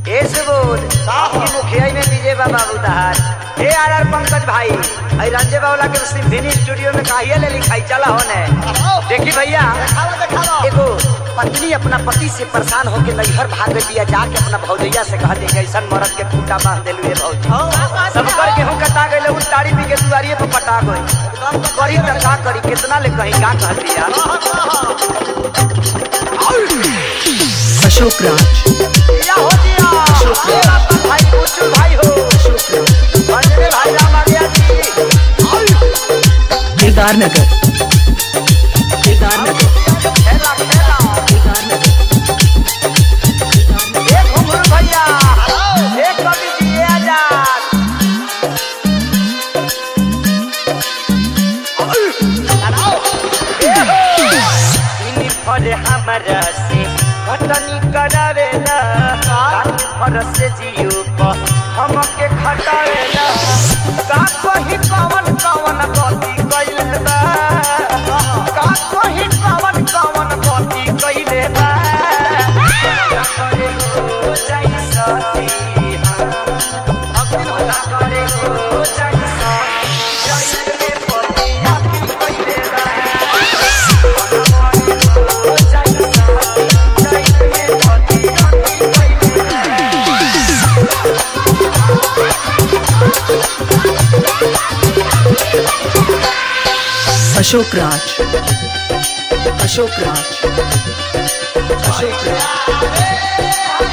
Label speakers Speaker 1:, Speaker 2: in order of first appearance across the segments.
Speaker 1: ए सुबोध आपकी मुखिया में विजय बाबा उधार ए आर आर पंकज भाई आई रंजे बावला के सिम्फनी स्टूडियो में काहिया ले लिखाई चला होने देखी भैया एगो पत्नी अपना पति से परेशान होके नैहर भाग दिया जाके अपना भौजैया से कहा दे ऐसा मरद के खूंटा बांध देलू ये भौजी सब कर गेहूं कटा गए उस ताड़ी पी के दुआरिये पर पटा गई करी त का करी कितना ले कहीं का कह दिया
Speaker 2: अशोक राज
Speaker 1: या हो दिया ए रतन भाई कुचू भाई हो अंजने भाई राम आ गया जी
Speaker 2: केदार नगर केदार नगर
Speaker 1: खेला खेला
Speaker 2: केदार नगर
Speaker 1: ए घुंघरू भैया ए कवि जी ए आजाद इनी फल हमरा से घटनी करावेला काट फर से जियो प हमके खटावेला का कही कवन कवन गति कइले बा का कही कवन कवन गति कइले बा करे हो जाई सती अग्नि होला करे हो जाई सती जाई के पति आखिर कइले बा
Speaker 2: अशोक राज अशोक राज अशोक राज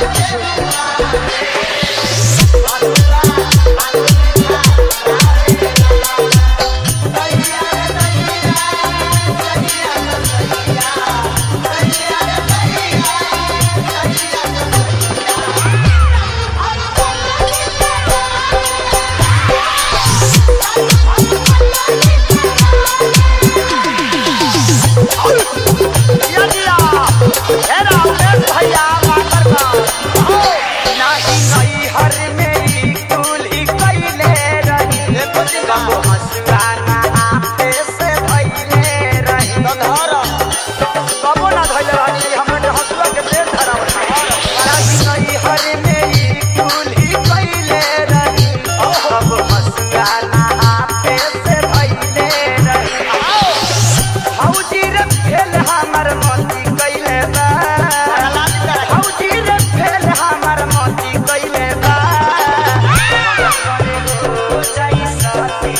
Speaker 2: भौजी रे भेल हमर मोती कइले बा भौजी रे भेल हमर मोती कइले बा करे हो जाई साथी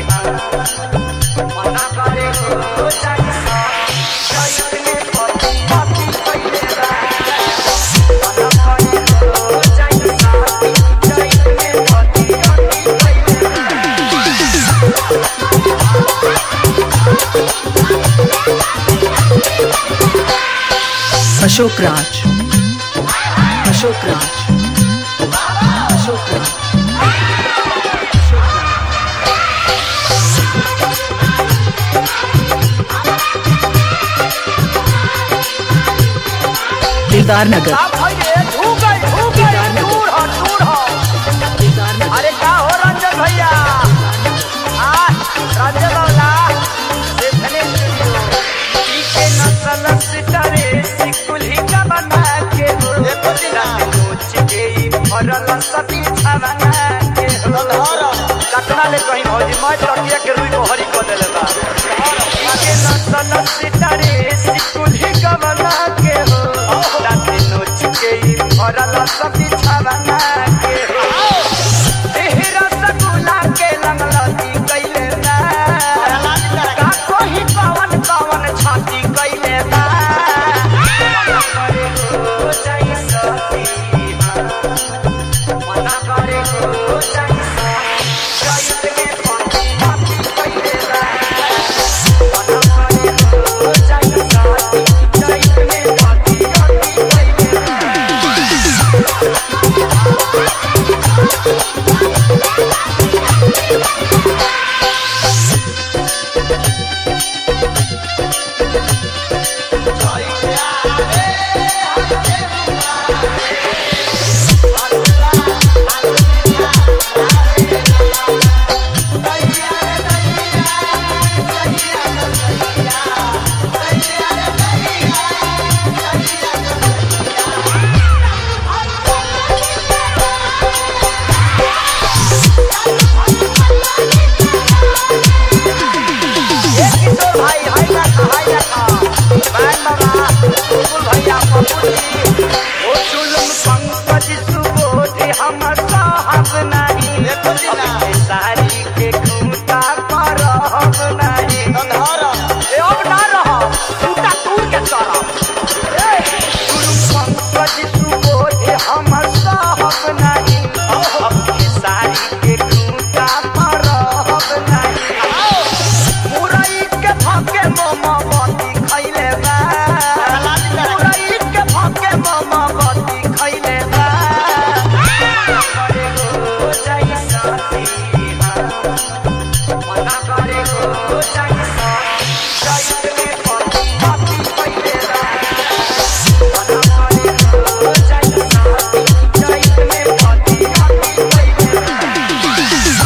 Speaker 2: मना करे हो जाई साथी जाई में पति पति कइले बा मना करे हो जाई साथी जाई में पति पति कइले बा अशोक राज अशोक राज अशोक राज केदार नगर
Speaker 1: आप भइले झूक गई झूक गई दूर हो दूर हो
Speaker 2: केदार नगर
Speaker 1: अरे का हो रंजन भैया आ रंजन बाबला सिद्धने स्टूडियो पीके नसल सितारे सिकुली का बना के हो रात नोच गई भरल सती छवना के हो कतना ले कहीं भौजी मैं तकिया के रुई मोहरी को देले बा पीके नसल सितारे सिकुली का बना के हो रात नोच गई भरल सती छवना के हो एहरा सकुला के लंगलती कइले बा का कोही कवन कवन छाती कइले बा करे हो जाई सती मना करे हो जाई सती जाई में पति पति कइले बा मना करे हो जाई सती जाई में पति पति कइले बा पंकज सुबोध हमर साहब नहीं
Speaker 2: देखो जी ना।
Speaker 1: अब खेसारी के खूंटा पर हम नहीं ए अब ना रह खूंटा तूर के चढ़ब ए गुरु पंकज सुबोध हमर साहब नहीं अब खेसारी के खूंटा पर हम नहीं मुरई के भाके मोमबत्ती खइले बा मुरई के भाके मोमबत्ती खइले बा करे गो जाई साथी मना करे गो जाई साथी जाई में पति पति खइले बा मना करे गो जाई साथी जाई में पति पति खइले बा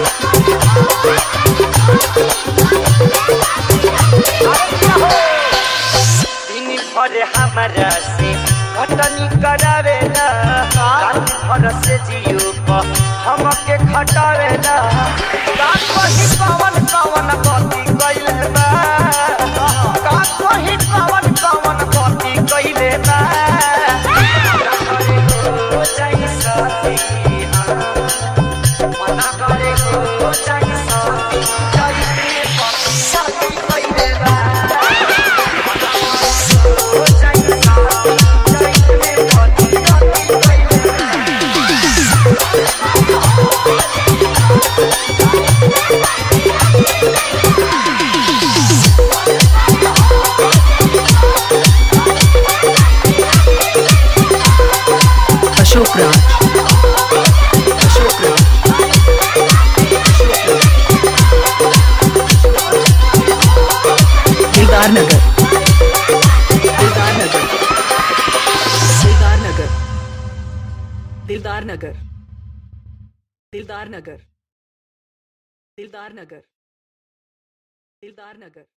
Speaker 1: दिन भर हमारा से घटनी करावे ना रात भर से जियो प हमके खटावे ना रात वही पवन पवन गति कैले बा रात वही पवन पवन गति कैले बा करे हो जाई साथी मना करे हो जाई साथी जाई में पति साथी कैले बा
Speaker 3: अशोक राज अशोक राज दिलदार नगर दिलदार नगर दिलदार नगर दिलदार नगर दिलदार नगर दिलदार नगर दिलदार नगर